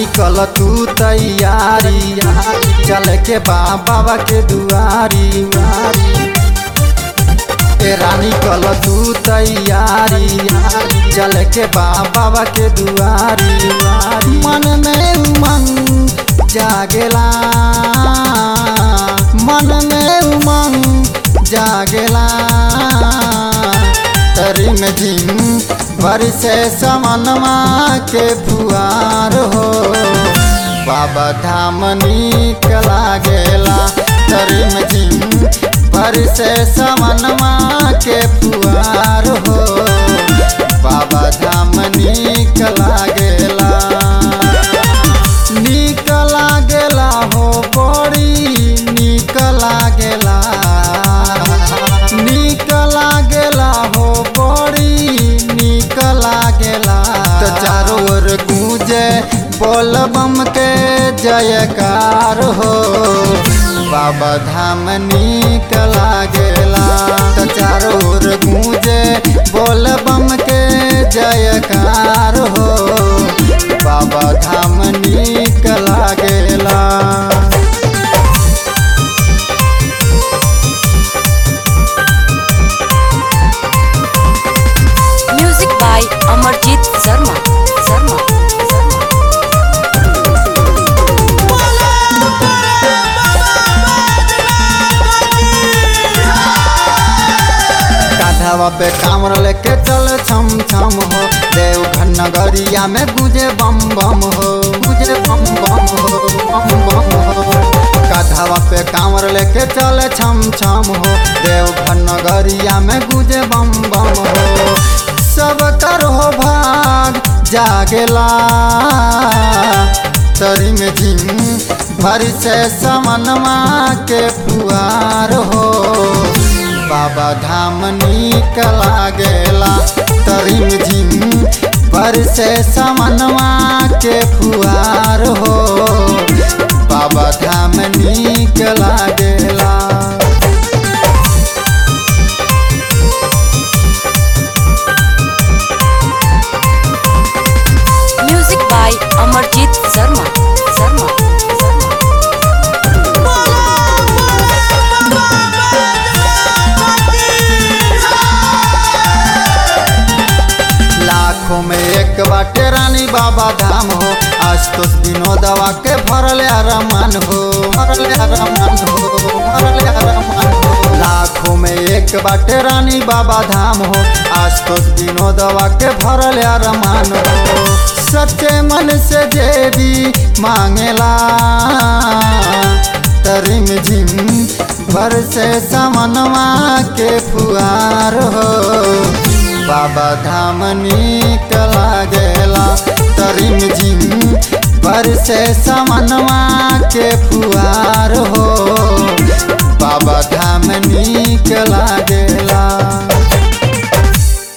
कल तू तैयारी चल के बा बाबा के दुआरी ए रानी कल तू तैयारी चल के बा बाबा के दुआरी मन में उमंग जागेला मन में उमंग जागेला तरी में झिम बरसे समनमा के फुआर हो बाबा धाम नीक लागेला तरी में झिम बरसे समनमा के फुआर हो बाबा धाम नीक लागेला नीक लागेला हो बड़ी नीक लागेला नीक लागेला हो बड़ी नीक लागेला तो चारों ओर गूंजे बोल बम के जयकार हो बाबा धाम नीक लागेला तो चारों ओर गूंजे बोल बम के जयकार हो बाबा धाम नीक लागेला Music by Amarjit Sharma. Sharma. Sharma. कांधावा पे कामर लेके चल छम छम हो देवघर नगरिया में गुजे बम बम हो गुजे बम बम हो बम बम हो कांधावा पे कामर लेके चल छम छम हो देवघर नगरिया में गुजे बम बम हो सब कर हो भाग जागेला तरी में झिम भर से समनमा के फुआर हो बाबा धाम नीक लागेला तरिम झिम पर से समनवा के फुआर हो बाबा धाम नीक लागेला Music by Amarjit Sharma. Sharma. Sharma. लाखों में एक बाटे रानी बाबा धाम हो आज तो विनोदवा के भरल रमान हो भरल रमान हो भरल रमान हो लाखों में एक बाटे रानी बाबा धाम हो आज तो विनोदवा के भरल रमान हो सच्चे मन से जे भी मांगेला तरिम झिम भर से समनवा के फुआर हो बाबा धाम नीक लागेला तरिम झिम पर से समनवा के फुआर हो बाबा धाम नीक लागेला